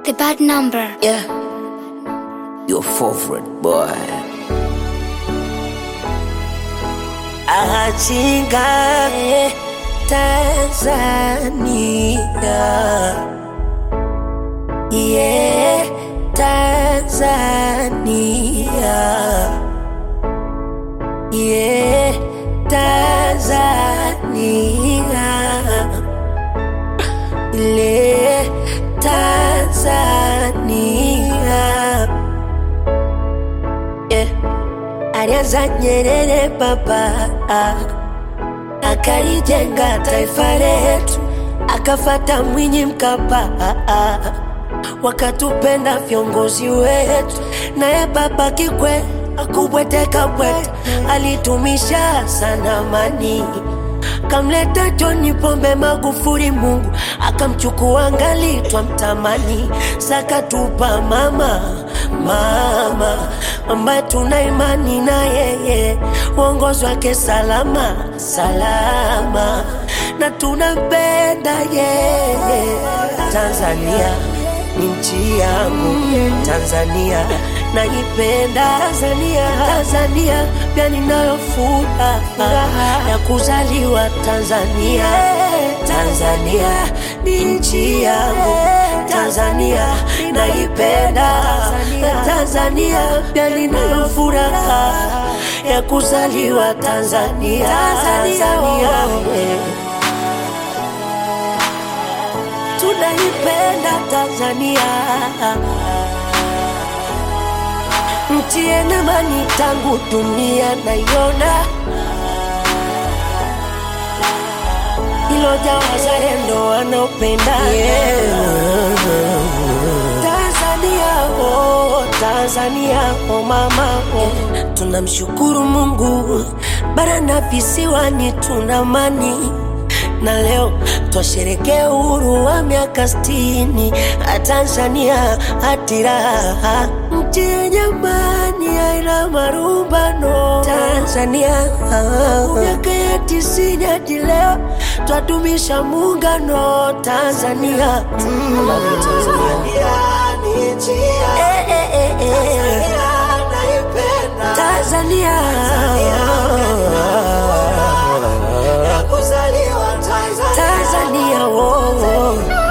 The bad number. Yeah. Your favorite boy. Achinga Tanzania. Yeah, Tanzania. Yeah, Tanzania. Ile Tanzania. Yeah. Alianza Nyerere baba akalijenga taifa letu, akafata Mwinyi Mkapa wakatupenda viongozi wetu, naye baba Kikwete akubweteka bwete, alitumisha sana amani kamleta John Pombe Magufuli, Mungu akamchukua ngali twamtamani, sakatupa mama mama ambaye tuna imani na yeye, uongozi wake salama salama, na tunampenda yeye. Tanzania ni nchi yangu, Tanzania naipenda Tanzania, Tanzania pia ninayo furaha ya kuzaliwa Tanzania. Tanzania ni nchi yangu, Tanzania naipenda Tanzania pia ninayo furaha ya kuzaliwa Tanzania. Tanzania we. tunaipenda Tanzania nchi yenye amani tangu dunia naiona, ilojaa wazalendo wanaopenda Tanzania, oh, Tanzania, oh mama, oh. Tunamshukuru Mungu bara na visiwani tuna amani na leo twasherekea uhuru wa miaka sitini Tanzania hatiraha nchi yenye amani haina marumbano Tanzania miaka ya tisini hadi leo twadumisha muungano Tanzania mm. Eh, eh, eh, eh. Tanzania Tanzania, oh, oh.